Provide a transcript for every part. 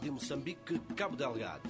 Rádio Moçambique, Cabo Delgado.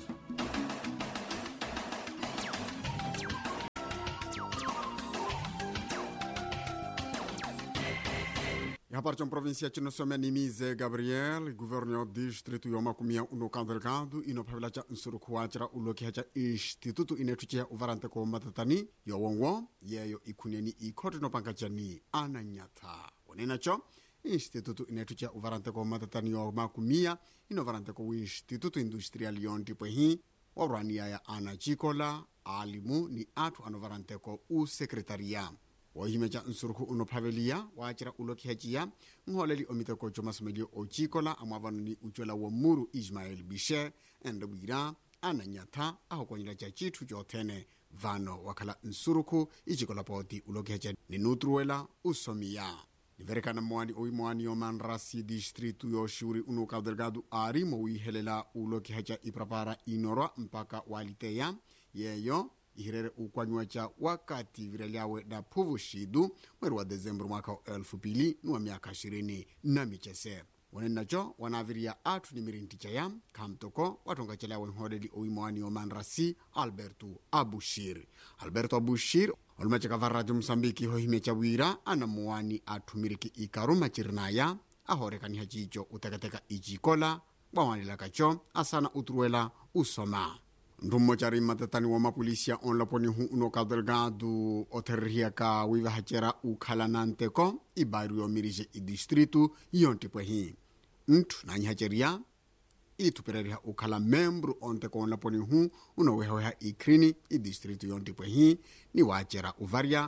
Habari cha província chinosomea nimize Gabriel gouverneur distrito ya makumia uno kandelgado inophavela cha nsurukhuwachira ulokiha cha instituto inethuchiha uvarante ko matatani yowonwo yeyo ikhuneni ikhoti inopanga chani ananyatha wonenacho instituto inethuchiha uvarante ko matatani yo makumia inovarante ko instituto industrial yontipwehi orwania ya ana chikola alimu ni athu anovarante ko usekretariya wohimeca nsurukhu unophaveliya waacira ulokhihaciya nhooleli omiteko comasomelio ocikola amwaavano ni ucola wa muru ismael bishe ende bwira ananyatha ahokonyela ca cithu coothene vano wakhala nsurukhu icikola poti ulokhihaca ninutruwela usomiya niverekana moani oimoani yomanrasi distritu yoxuri unu Cabo Delgado ari mowiihelela ulokhihaca iprapara inorwa mpaka waliteya yeyo ihirere ukwanyiwa ca wakati virelyawe na phuvuxidu mweri wa dezembro mwaka wa elfu pili ni wa miaka ishirini na micese wonenaco wanaviriya athu ni mirinti caya khamtoko wathonga celyawe nhooleli oimoani yomanrasi alberto abushir alberto abushir olumaceka va radio moçambique hohimya ca wira ana muwani athu miriki ikaru macirinaya ahorekaniha cico utekateka icikola bwawanelaka co asana uturuwela usoma ndumo cari matatani wa mapulisia onlaponihu uno Cabo Delgado otherrihiyaka wivahacera ukhala nanteko ibairu yomirije idistritu yontipwehi nthu nanyihaceriya ithupereriha ukhala membro onteko onlaponihu unowehaweha ikhrini idistritu yontipwehi ni waacera uvarya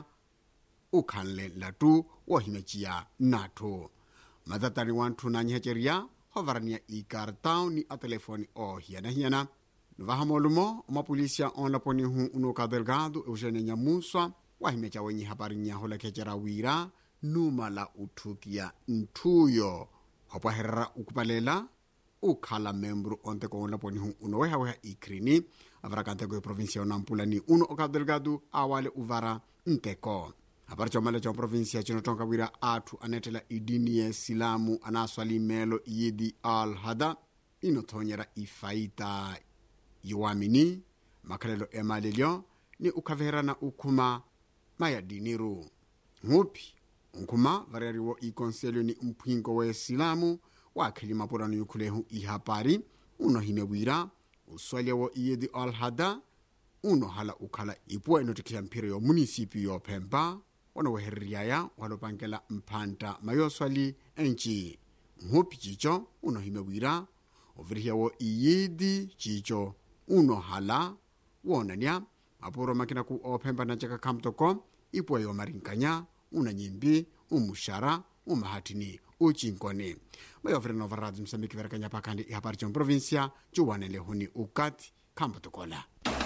ukhanle latu wohimeciya nathu matatani wa nthu nanyihaceriya hovaraniya ikartão ni atelefone ohiyanahiyana nuvahamolumo omapulisia onlaponihu uno Cabo Delgado eugênia nyamuswa wahimeca wenyi hapari nyaholekecera wira numala uthukiya nthuyo hopwaherera ukupalela ukhala membro onteko onlaponihu uno wehaweha ikhrini avarakanteko eprovinsia onampulani uno o Cabo Delgado awale uvara nteko hapari comale ca provinsia cinotonka wira athu anethela idini ye silamu anaswali melo yidi al hada inothonyera ifaita yuwamini makhalelo emalelyo ni ukhaveherana ukhuma mayadiniru nguphi unkhuma variariwo ikonselyo ni mpwinko we silamu waakheli mapurano yukhulehu ihapari unohime wira uswalyewo iyedi alhada unohala ukhala ipuwa inotikhiya mphiro yo munisipi yophempa onowehereriyaya walopankela mphanta mayoswali enci nguphi cico unohime wira ovirihiyawo iyidi cico unohala woonania mapuro makinaku ophempa nacaka khamtoko ipuwa yomarinkanya unanyimbi umuxara umahathini ucinkoni mayovirena ova radio moçambique verekanya pakhandi ihapari con província ciwanele huni ukati khampotokola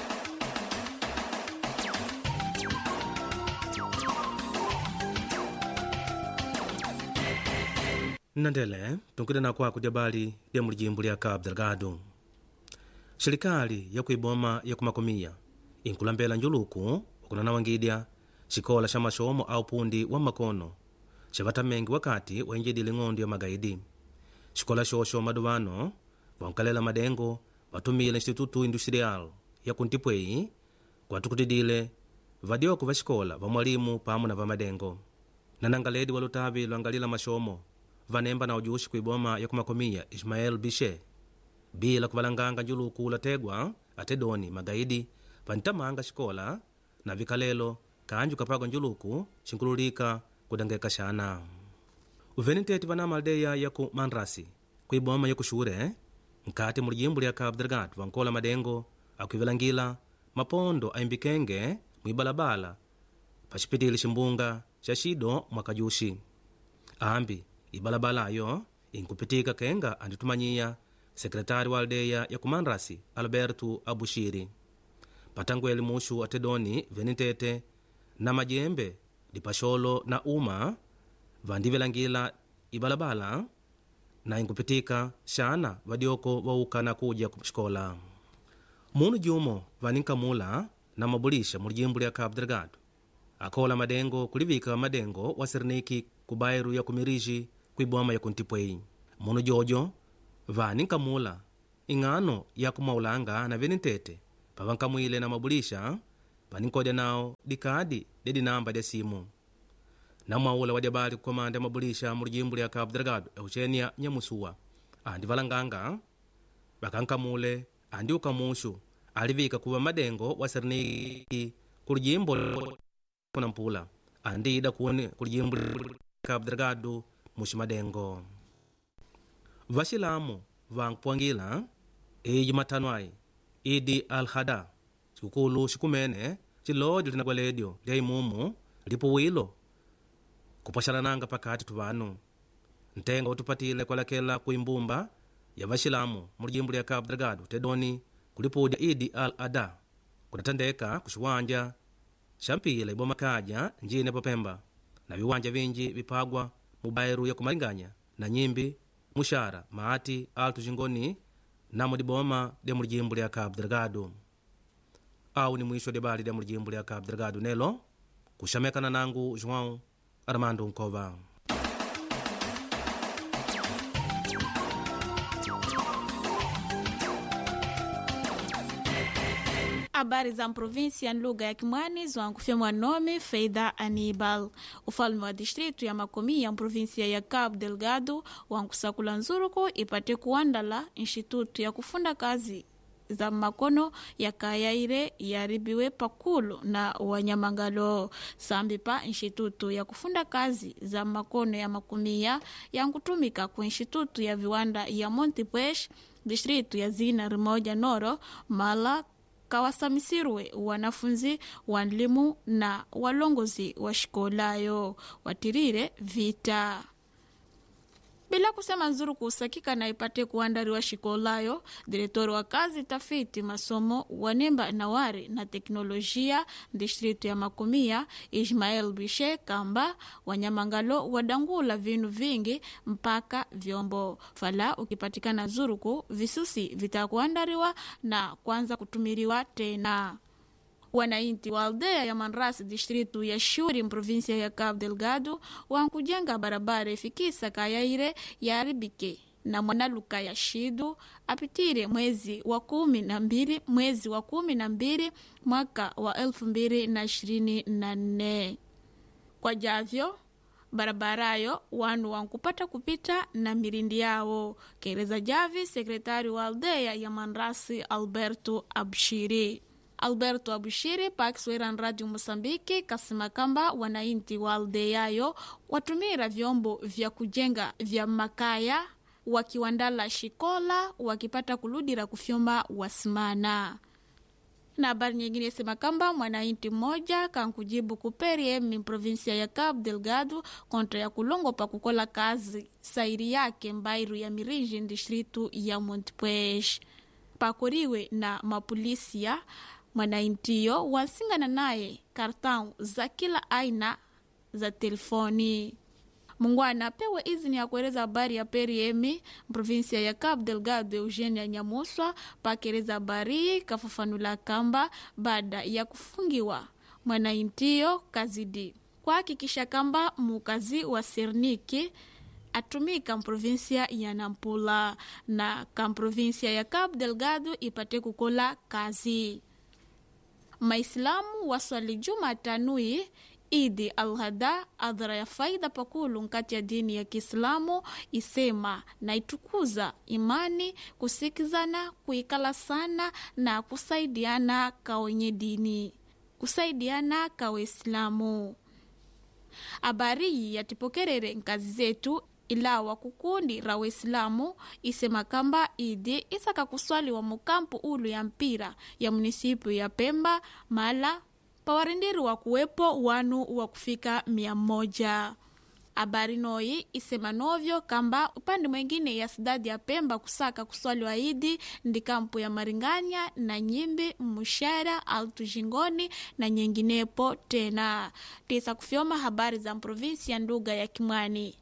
nnandele tunkudena kwaku dyabali lya mulijimbo lya cabo delgado xirikali ya kuiboma ya kumakomiya inkulambela njuluku ukunanawangidya xikola xa maxomo a upundi wa makono xa vatamengi wakati wainjedile ng'ondo ya magaidi xikola xoxo maduvano vankalela madengo vatumile instituto industrial ya kuntipwei kwatukutidile vadyoko va xikola va mwalimu pamwe na vamadengo nanangaledi wa lutavi lwangalila maxomo vanemba na ujuxi kuiboma ya kumakomiya ismael bishe bila kuvalanganga njuluku lategwa atedoni magaidi vantamanga xikola na vikalelo kanji ukapagwa njuluku xinkululika kudangeka xana uveniteti vanama aldeia ya ku manrasi kuiboma ya kuxure nkati mulijimbo lya cabo delgado vankola madengo akuivelangila mapondo aimbikenge mwibalabala paxipitile ximbunga xa xido mwakajuxi ambi ibalabala ayo inkupitika kenga anditumanyiya sekretari wa aldeia ya kumanrasi alberto abushiri patangweli muxu atedoni venitete na majembe dipaxolo na uma vandivelangila ibalabala na inkupitika xana vadyoko vauka na kudya kuxikola munu jumo vaninkamula na mabulixa mulijimbo lya cabo delgado akhola madengo kulivika madengo wa serniki ku bairu ya kumiriji kuiboma ya kuntipwei munu jojo vaninkamula ing'ano ya kumaulanga na veni ntete pavankamwile na mabulisha paninkodya nawo dikadi de dinamba dia simu namwaula wadyabali kukomanda ya mabulisha mu lijimbo lya cabo delgado eugenia nyamusuwa andi valanganga vakankamule andi ukamushu alivika kuva madengo wa serniki ku lijimbo kuna mpula andi ida kuni ku lijimbo lya cabo delgado muxi madengo vaxilamu vankupuangila iji matanu ai idi al-hada cikukulu xikumene cilodyo lina bweledio lya imumu lipo wilo kupwaxalananga pakati tu vanu ntenga utupatile kuelekela ku imbumba ya vaxilamu mu lijimbo lya cabo delgado tedoni kulipudya idi al-ada kudatandeka ku xiwanja xa mpila iboma kaja njine popemba na viwanja vinji vipagwa mu bairu ya kumalinganya na nyimbi muxara maati alto xingoni namo diboma dia mu lijimbo lya cabo delgado au ni mwisho debali dia mu lijimbo lya cabo delgado nelo kuxamekana nangu joão armando nkova habari za provinsia lugha ya kimwani zwankufyemwa nome feida anibal ufalme wa distritu ya makomi ya provinsia ya cabo delgado wankusakula nzuruku ipate kuandala institutu ya kufunda kazi za makono yakayaire yaribiwe pakulu na wanyamangalo sambi pa institutu ya kufunda kazi za makono ya makumia yankutumika ku institutu ya viwanda ya montepuez distritu ya zina rimoja noro mala kawasamisirwe wanafunzi wanlimu na walongozi wa shikolayo watirire vita bila kusema nzuru kuusakika na ipate kuandariwa shikolayo diretori wa kazi tafiti masomo wanemba nawari na teknolojia distritu ya makumia ismael bishe kamba wanyamangalo wadangula vinu vingi mpaka vyombo fala ukipatikana zuruku visusi vitakuandariwa na kwanza kutumiriwa tena wanainti wa aldeia ya Manras distritu ya Shuri provinsia ya Cabo Delgado wankujenga barabara ifikisa kayaire yaribike na mwanaluka ya shidu apitire mwezi wa kumi na mbili mwezi wa kumi na mbili mwaka wa elfu mbili na ishirini na nne kwa javyo barabarayo wanu wankupata kupita na mirindi yawo kereza javi sekretari wa aldeia ya Manrasi Alberto Abshiri alberto abushiri pakiswera radio moçambique kasema kamba wanainti wa aldeyayo watumira vyombo vya kujenga vya makaya wakiwandala shikola wakipata kuludira kufyoma wasimana na habari nyingine isema kamba mwanainti mmoja kankujibu kuperie mi provinsia ya Cabo Delgado kontra ya kulongo pa kukola kazi sairi yake mbairu ya mirinji distritu ya Montepuez pakoriwe na mapolisia mwanaintiyo wasingana naye kartão za kila aina za telefoni mungwana apewe izini ya kueleza habari ya periemi provinsia ya Cabo Delgado Eugenia Nyamuswa pakeleza habari kafafanula kamba baada ya kufungiwa mwanaintiyo kazidi kuhakikisha kamba mukazi wa Serniki atumika mprovinsia ya Nampula na kamprovinsia ya Cabo Delgado ipate kukola kazi maislamu waswali jumatanui idi alhada adhara ya faida pakulu nkati ya dini ya kiislamu isema na itukuza imani kusikizana kuikala sana na kusaidiana kawenye dini kusaidiana kawaislamu habari iyi yatipokerere nkazi zetu ilawa kukundi ra waislamu isema kamba idi isaka kuswaliwa mukampu ulu ya mpira ya munisipu ya pemba mala pawarindiriwa kuwepo wanu wa kufika mia moja habari noyi isema novyo kamba upande mwengine ya sidadi ya pemba kusaka kuswaliwa idi ndi kampu ya maringanya na nyimbi mushara altu jingoni na nyinginepo tena tisa kufyoma habari za provinsi ya nduga ya kimwani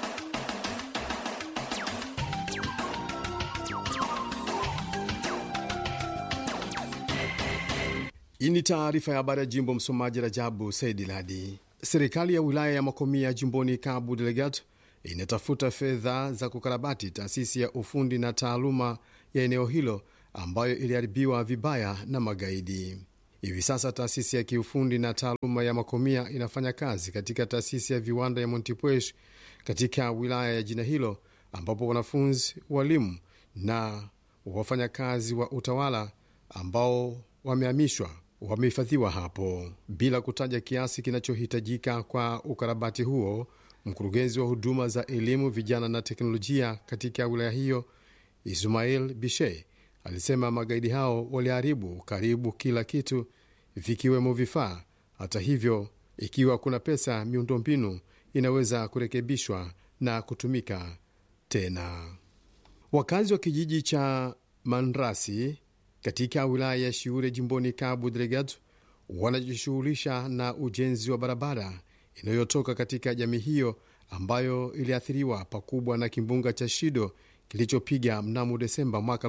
Hii ni taarifa ya habari ya jimbo. Msomaji Rajabu Saidi Ladi. Serikali ya wilaya ya Makomia jimboni Cabo Delgado inatafuta fedha za kukarabati taasisi ya ufundi na taaluma ya eneo hilo ambayo iliharibiwa vibaya na magaidi. Hivi sasa taasisi ya kiufundi na taaluma ya Makomia inafanya kazi katika taasisi ya viwanda ya Montepuez katika wilaya ya jina hilo, ambapo wanafunzi, walimu na wafanyakazi wa utawala ambao wamehamishwa wamehifadhiwa hapo bila kutaja kiasi kinachohitajika kwa ukarabati huo. Mkurugenzi wa huduma za elimu, vijana na teknolojia katika wilaya hiyo Ismail Bishe alisema magaidi hao waliharibu karibu kila kitu vikiwemo vifaa. Hata hivyo, ikiwa kuna pesa, miundombinu inaweza kurekebishwa na kutumika tena. Wakazi wa kijiji cha Manrasi katika wilaya ya Shiure jimboni Cabo Delgado wanajishughulisha na ujenzi wa barabara inayotoka katika jamii hiyo ambayo iliathiriwa pakubwa na kimbunga cha Shido kilichopiga mnamo Desemba mwaka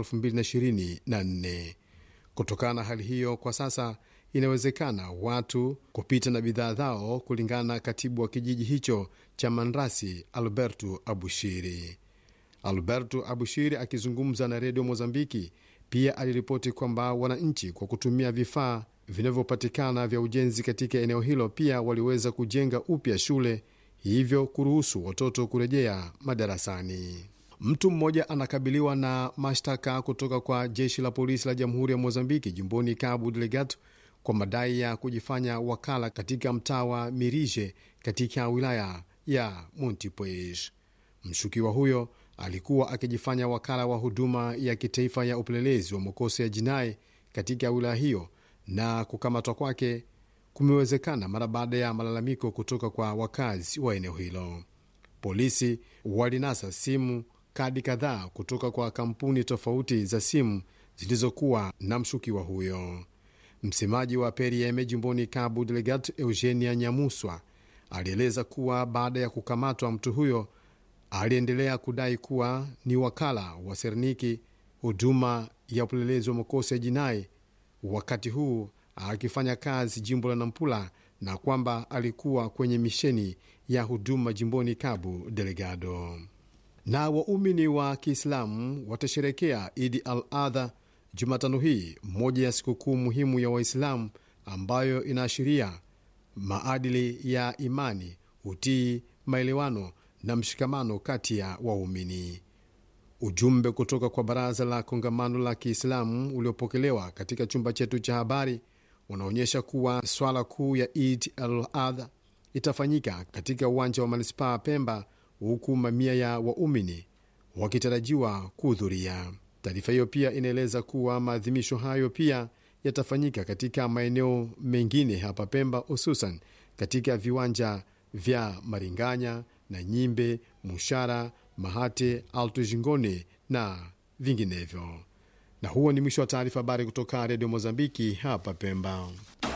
2024. Kutokana na hali hiyo, kwa sasa inawezekana watu kupita na bidhaa zao, kulingana na katibu wa kijiji hicho cha Manrasi, Alberto Abushiri. Alberto Abushiri akizungumza na redio Mozambiki pia aliripoti kwamba wananchi kwa kutumia vifaa vinavyopatikana vya ujenzi katika eneo hilo pia waliweza kujenga upya shule, hivyo kuruhusu watoto kurejea madarasani. Mtu mmoja anakabiliwa na mashtaka kutoka kwa jeshi la polisi la jamhuri ya Mozambiki jimboni Cabo Delgado kwa madai ya kujifanya wakala katika mtaa wa Mirije katika wilaya ya Montepuez. Mshukiwa huyo alikuwa akijifanya wakala wa huduma ya kitaifa ya upelelezi wa makosa ya jinai katika wilaya hiyo, na kukamatwa kwake kumewezekana mara baada ya malalamiko kutoka kwa wakazi wa eneo hilo. Polisi walinasa simu kadi kadhaa kutoka kwa kampuni tofauti za simu zilizokuwa na mshukiwa huyo. Msemaji wa Perieme jimboni Cabo Delgado, Eugenia Nyamuswa, alieleza kuwa baada ya kukamatwa mtu huyo aliendelea kudai kuwa ni wakala wa Serniki, huduma ya upelelezi wa makosa ya jinai, wakati huu akifanya kazi jimbo la Nampula, na kwamba alikuwa kwenye misheni ya huduma jimboni Cabo Delgado. Na waumini wa Kiislamu watasherekea Idi al Adha Jumatano hii, moja ya sikukuu muhimu ya Waislamu ambayo inaashiria maadili ya imani, utii, maelewano na mshikamano kati ya waumini. Ujumbe kutoka kwa Baraza la Kongamano la Kiislamu uliopokelewa katika chumba chetu cha habari unaonyesha kuwa swala kuu ya Eid al-Adha itafanyika katika uwanja wa manispaa Pemba, huku mamia ya waumini wakitarajiwa kuhudhuria. Taarifa hiyo pia inaeleza kuwa maadhimisho hayo pia yatafanyika katika maeneo mengine hapa Pemba, hususan katika viwanja vya Maringanya na Nyimbe, Mushara, Mahate, Alto Jingone na vinginevyo. Na huo ni mwisho wa taarifa habari kutoka Redio Mozambiki hapa Pemba.